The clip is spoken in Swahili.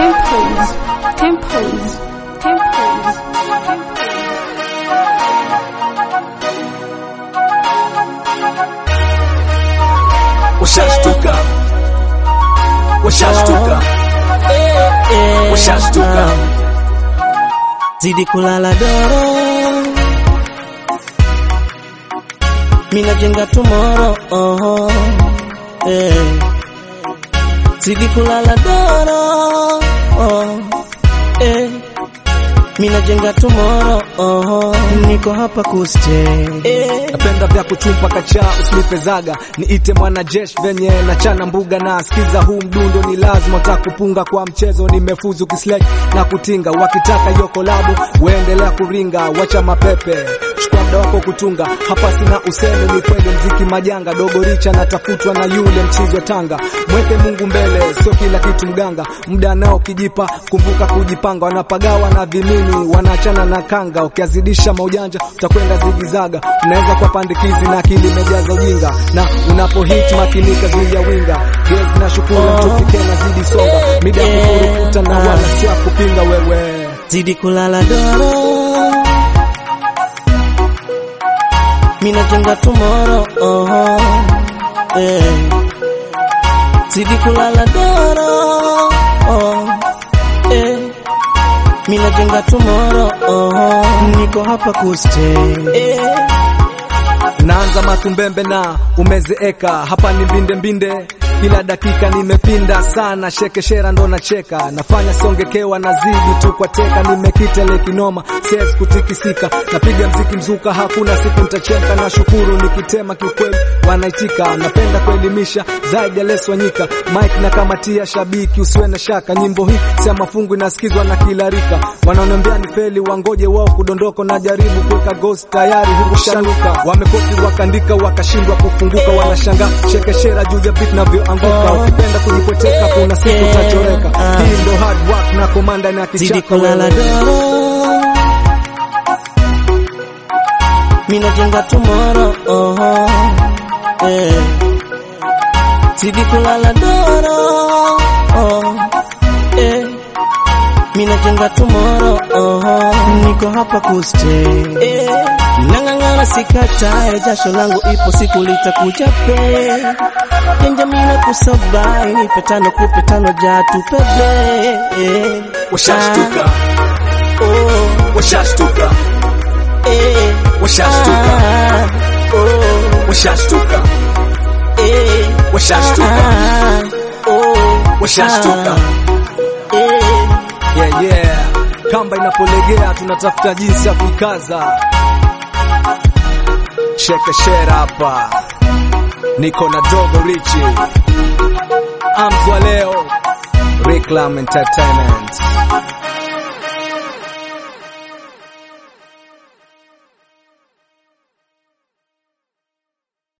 Tempos, tempos, tempos, tempos. Washashtuka, washashtuka, washashtuka. zidi kulala doro, mina jenga tomorrow. Oh, eh. Zidi kulala doro, oh, eh. Mina jenga tomorrow. Oh, niko hapa kustay. Eh. Napenda vya kutumpa kacha usinipe zaga niite mwanajeshi venye na chana mbuga na sikiza huu mdundo ni lazima utakupunga kwa mchezo nimefuzu kislek na kutinga wakitaka hiyo kolabu uendelea kuringa wacha mapepe chukua muda wako kutunga hapa sina useme ni kweli mziki majanga dogo richa natafutwa na yule mchizi wa Tanga mweke Mungu mbele sio kila kitu mganga muda nao kijipa kumbuka kujipanga wanapagawa na vimini wanaachana na kanga ukiazidisha maujanja utakwenda zigizaga unaweza kwa pandikizi na akili imejaza ujinga na unapo hit makinika juu ya winga gezi na shukuru tufike na zidi songa mida ya kukurukuta na wala si ya kupinga wewe zidi kulala doro, mina jenga tomorrow. Oh, eh. Zidi kulala doro, oh, eh. Mina jenga tomorrow. Oh, niko hapa kustay. Eh. naanza matumbembe na umezeeka hapa ni mbinde mbinde kila dakika nimepinda sana shekeshera ndo nacheka nafanya songekewa nazidi tu kwa teka nimekitele kinoma siwezi kutikisika napiga mziki mzuka hakuna siku nitacheka na shukuru nikitema kiukweli wanaitika napenda kuelimisha zaidi ya leso nyika mike na kamatia shabiki usiwe na shaka nyimbo hii sia mafungu inasikizwa na kila rika wanaonambia ni feli wangoje wao kudondoko na jaribu kuweka ghost tayari huku shanuka wamekopi wakandika wakashindwa kufunguka wanashanga shekeshera juu ya beat navyoanguka ukipenda kujipoteka kuna siku utachoreka hii ndo hard work na komanda na Zidi kichaka kulala doro, mina jenga tomorrow. Oh, eh. Zidi kulala doro, oh, eh. Mina jenga tomorrow. Oh, niko hapa kustay. Eh. Nang'ang'ana sikatae, jasho langu ipo siku litakuja pe Kenja mina kusabai, nipe tano kupe tano ja tupebe eh. washashtuka Oh, washashtuka eh, washashtuka ah, oh, washashtuka eh, washashtuka ah, oh, washashtuka ah, eh. yeah, yeah. kamba inapolegea tunatafuta jinsi ya kuikaza shekeshera hapa niko na dogo richi amzwa leo Reclam Entertainment